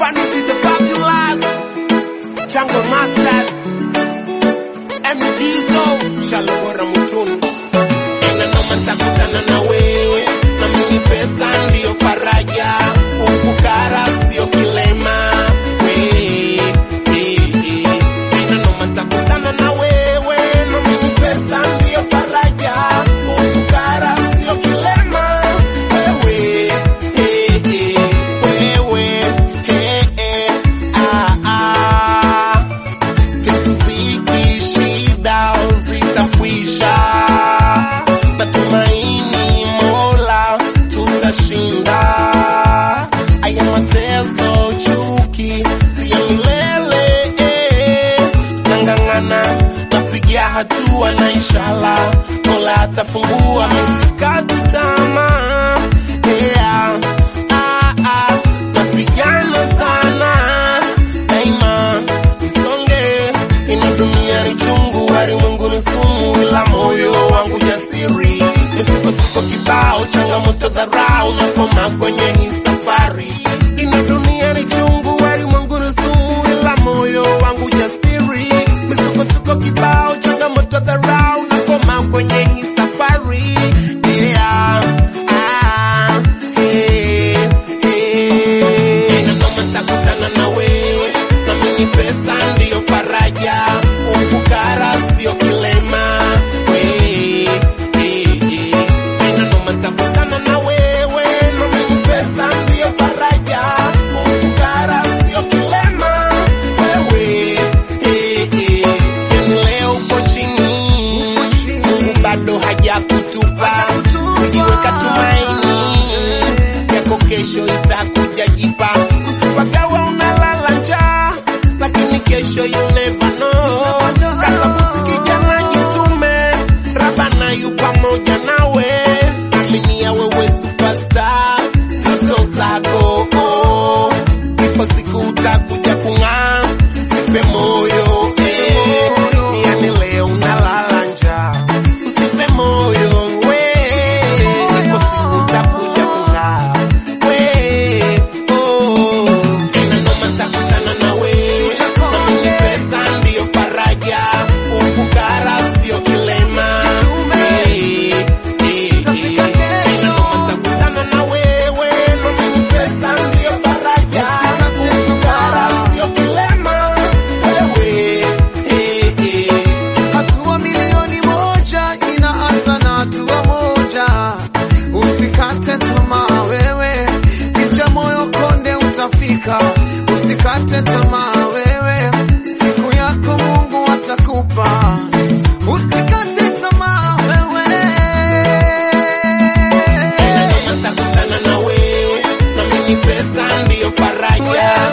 Vanity the Fabulous, Jungle Masters, MDzo, Shalobora Mutunu. Ena noma takutana na wewe, na mimi pesa ndiyo faraja, ukukara sio kilema. We, eh, eh. Ena noma takutana na wewe, na mimi pesa ndiyo faraja, ukukara sio kilema. Wewe, eh, eh, wewe, eh, eh, ah, ah. Kisiziki shida zitakwisha, natumaini Mola tutashinda. Haya mateso, chuki si ya milele, eh. nang'ang'ana, napiga hatua na inshallah Mola atafungua, misikati tamaa yeah. ah, ah. napigana sana daima nisonge, ina dunia ni chungu, ulimwengu ni sumu, ila moyo wangu jasiri, misukosuko kibao, changamoto, dharau na koma kwenye hii safari. Ina dunia ni chungu, ulimwengu ni sumu, ila moyo wangu jasiri, misukosuko kibao, changamoto, dharau na koma kwenye hii safari. Yeah. Ah, hey, hey. Ina noma takutana na wewe na mimi pesa ndiyo faraja, ufukara sio kilema. We, eh, eh. Ina noma takutana na wewe na mimi pesa ndiyo faraja, ufukara sio kilema. Wewe, eh, eh. Yani leo uko chini, Mungu bado hajakutupa, usijiweka tumaini yako kesho itakuja jipa. Usipagawa unalala njaa, lakini kesho you never know. Kasabuti kijana, jitume, Rabana yu pamoja nawe, aminia wewe superstar, ndoto zako oh. ipo siku utakuja kung'aa, sipe moyo eh. yani leo unalala njaa, usipe moyo we, ipo siku utakuja kung'aa we, oh. Ina noma takutana na wewe, na mimi pesa ndiyo faraja, ufukara sio kilema. Eh, eh, eh. Ina noma takutana na wewe, na mimi pesa ndiyo faraja, ufukara sio kilema. Wewe, eh, eh. Hatua milioni moja inaanza na hatua moja. Usikate tamaa wewe, picha moyo konde utafika. Usikate tamaa wewe, siku yako Mungu atakupa. Usikate tamaa wewe. Ina noma takutana na wewe, na mimi pesa ndiyo faraja.